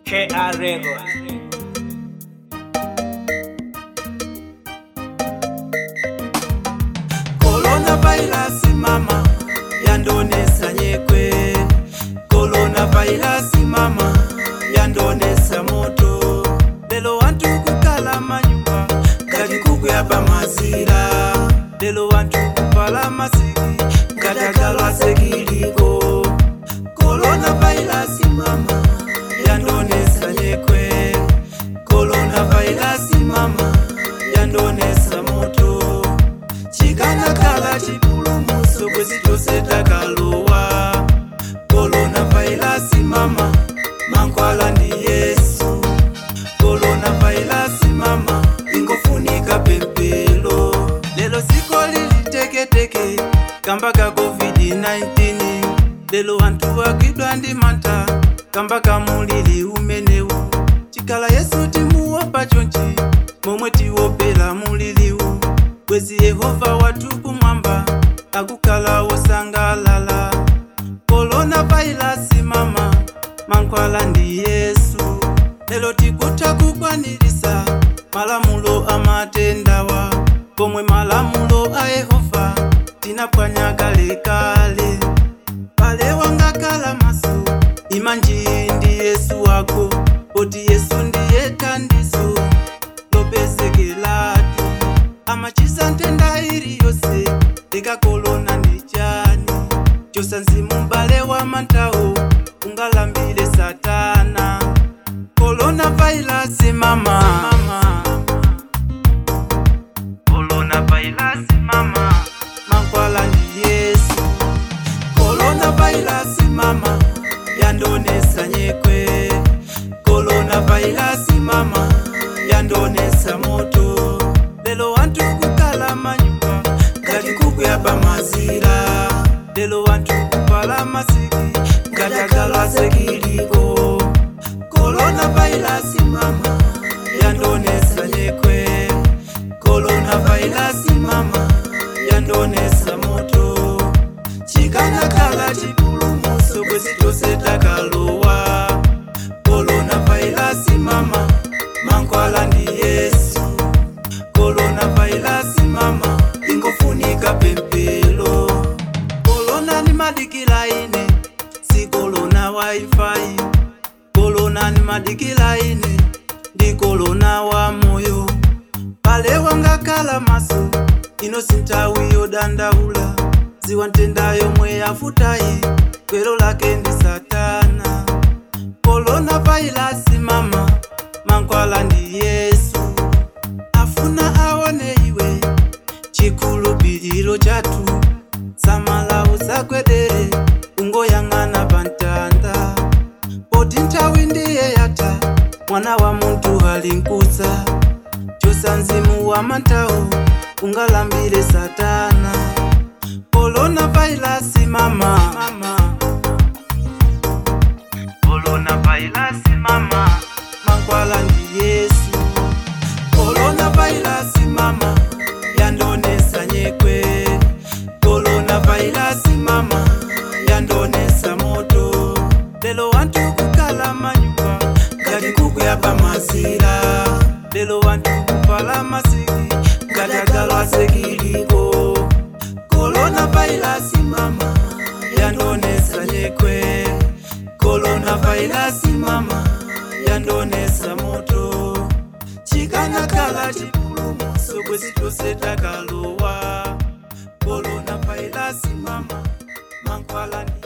KR Records. Coronavirus mama yandonesa nyekwe Coronavirus mama yandonesa moto lelo wantu kukala manyumba ngati kugwa pamazira lelo wantu kuvala masiki ngati agalwa sekiliko Coronavirus mama yandonesa nyekwe Coronavirus mama yandonesa moto chikanakhala chipulumutso kwezi tonse takalowa coronavirus mama mankhwala ndi yesu coronavirus mama ingofunika pempelo lelo dziko lili teketeke kamba ka covid-19 lelo anthu agwidwa ndi mantha kamba ka mulili umenewu chikhala yesu timuopa chonchi momwe tiopera muliliwu bwezi yehova wathu kumwamba akukhala wosangalala coronavirus mama mankhwala ndi yesu lelo tikutha kukwanirisa malamulo amatendawa pomwe malamulo a yehova tinaphwanya kalekale pale wangakhala maso imanji ndi yesu wako poti yesu ndiye thandizo lopezekelatu amachisa ntenda iliyonse likakolona ndi chani chosa mzimu m'bale wa mantawo ungalambire satana coronavirus mama, mama. coronavirus mama mankhwala ndi yesu coronavirus mama yandonesa nyekwe coronavirus mama yandonesa moto lelo wantu kukhala manyumba ngati kugwa pamazira lelo wantu kuvala masiki ngati agalwa sekiliko coronavirus mama yandonesa nyekwe coronavirus mama yandonesa moto chikanakhala chipulumutso kwezi tonse takalowa coronavirus mama mankhwala ndi yesu coronavirus mama ingofunika pempelo corona ni madikila ine si corona wifi corona ni madikila ine ndi corona wa moyo pale wangakhala maso ino sinthawi yodandaula ziwa ntenda yomwe yafutayi gwero lake ndi satana coronavirus mama mankhwala ndi yesu afuna aone iwe chikhulupiriro chathu samala usagwedere ungoyang'ana pantanda poti nthawi ndiye yatha mwana wa munthu ali mkudza chosa mzimu wa mantawo ungalambire satana coronavirus mama, mama. coronavirus mama mankhwala ndi yesu coronavirus mama yandonesa nyekwe coronavirus mama yandonesa moto lelo wantu kukhala manyumba ngati kugwa pamazira lelo wantu kuvala masiki ngati agalwa sekiliko coronavirus mama yandonesa nyekwe coronavirus mama yandonesa moto chikanakhala chipulumutso kwezi tonse takalowa coronavirus mama mankhwala ndi